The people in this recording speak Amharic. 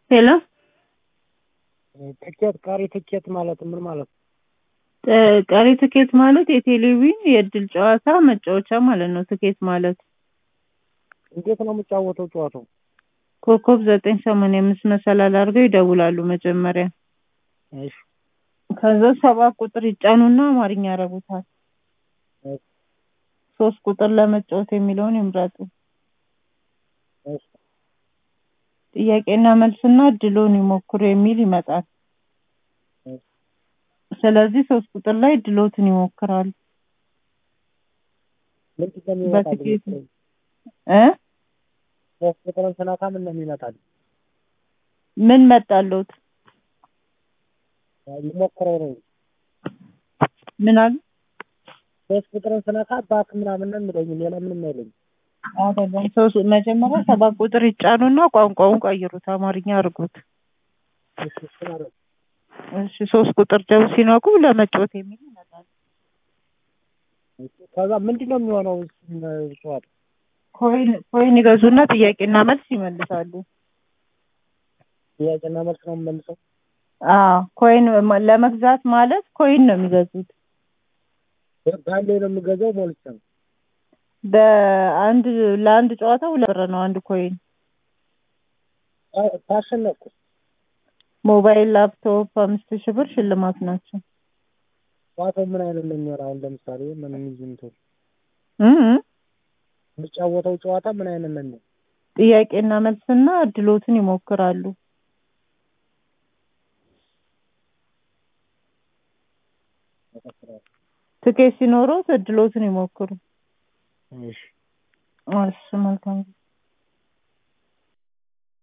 ሄሎ ትኬት ቀሪ ትኬት ማለት ምን ማለት ነው? ጥ- ቀሪ ትኬት ማለት የቴሌቪዥን የእድል ጨዋታ መጫወቻ ማለት ነው። ትኬት ማለት እንዴት ነው የምጫወተው ጨዋታው? ኮከብ ዘጠኝ ሰማንያ አምስት መሰላል አድርገው ይደውላሉ መጀመሪያ። እሺ ከዛ ሰባት ቁጥር ይጫኑና አማርኛ ያረጉታል። እሺ ሶስት ቁጥር ለመጫወት የሚለውን ይምረጡ። እሺ ጥያቄና መልስና እድሎን ይሞክሩ የሚል ይመጣል። እሺ ስለዚህ ሶስት ቁጥር ላይ እድሎትን ይሞክራሉ። ምንድን ነው የሚመጣልኝ? በትኬት እ ሶስት ቁጥርን ስነካ ምን ነው የሚመጣልኝ? ምን መጣለት? ይሞክረው ነው። ምን አሉ? ሶስት ቁጥርን ስነካ ባክ ምናምን ነው የሚለኝ ሌላ ምንም አይለኝም። አይደለም ሶስት መጀመሪያ ሰባት ቁጥር ይጫኑና ቋንቋውን ቀይሩት፣ አማርኛ አድርጉት። እሺ እሱን አደረኩ። እሺ ሶስት ቁጥር ደግሞ ሲነኩ ለመጫወት የሚል ይመጣል። እሺ ከዛ ምንድን ነው የሚሆነው እሱን ጨዋታ? ኮይን ኮይን ይገዙና ጥያቄና መልስ ይመልሳሉ። ጥያቄና መልስ ነው የምመልሰው? አዎ ኮይን ማ- ለመግዛት ማለት ኮይን ነው የሚገዙት። በአንዴ ነው የምገዛው ሞልቼ ነው? በአንድ ለአንድ ጨዋታ ሁለት ብር ነው አንድ ኮይን። አ- ታሸነፍኩ ሞባይል፣ ላፕቶፕ አምስት ሺህ ብር ሽልማት ናቸው። ጨዋታው ምን አይነት ነው የሚሆነው? አሁን ለምሳሌ ምን ይዝምቶ እ እ የሚጫወተው ጨዋታ ምን አይነት ነው የሚሆነው? ጥያቄና መልስና እድሎትን ይሞክራሉ። ትኬት ሲኖረው እድሎትን ይሞክሩ። እሺ እሺ መልካም